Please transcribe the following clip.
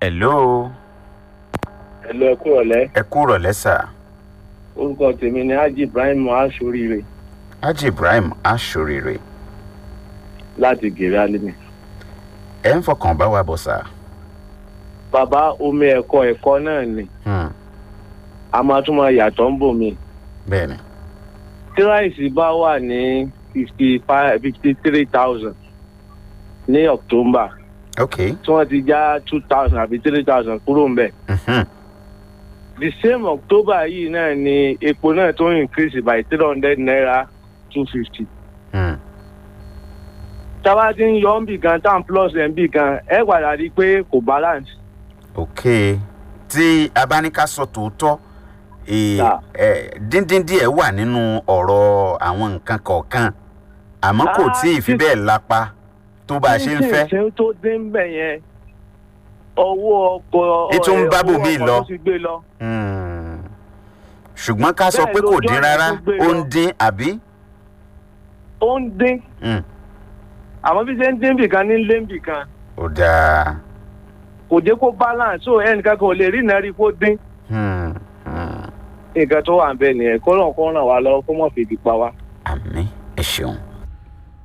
hello ẹ̀lú ẹ̀kú ọ̀lẹ́ ẹ kú rọ̀lẹ́ sà orúkọ tèmi ni haji ibrahim aṣoríire haji ibrahim aṣòrire láti gèrè alimi. ẹ ń fọkàn bá wa bọ̀ sà. bàbá omi ẹ̀kọ́ ẹ̀kọ́ náà ni Hmm, a máa tún máa yàtọ̀ ń bò mí. bẹ́ẹ̀ ni tí ráìsì bá wà ní fifty five fifty three thousand ní october ok tí wọ́n ti já two thousand àbí three thousand kúrò ń bẹ̀. Mhm, the same october yìí náà ni epo náà tó increase by three hundred naira two fifty. hmm, táwa ti ń yọ ń bì kan tan plus ẹ̀ ń bì kan ẹ padà rí i pé kò balance. ok tí a bá ní ká sọ tòótọ́ eh, Sà. eh, díndín díẹ̀ wà nínú ọ̀rọ̀ àwọn nǹkan kọ̀ọ̀kan àmọ́ kò Ah, tí ì fi tí- bẹ́ẹ̀ lápá tó bá a ṣe ń fẹ́. ṣe tó dé ń bẹ̀ yẹn owó ọkọ̀ Ètò ń bá owó bòmíì ọkọ̀ lọ. tó ti gbé lọ. Hmm. ṣùgbọ́n ká sọ Bẹ́ẹ̀ pé kò lójú dín ọ̀nà rárá tó gbé ó lọ. ń dín àbí. ó ń dín Hmm, àmọ́ bí ṣe ń dín bì kan ní lé bì kan ó dáa. kò dé kó balance so ẹnìkan kò lè rí iná rí kó dín Hmm, hmm. nǹkan tó wà ń bẹ̀ nìyẹn kó lọ́n kó ràn wá lọ́wọ́ kó mọ̀ fèdí pa wá. àmì ẹ ṣeun.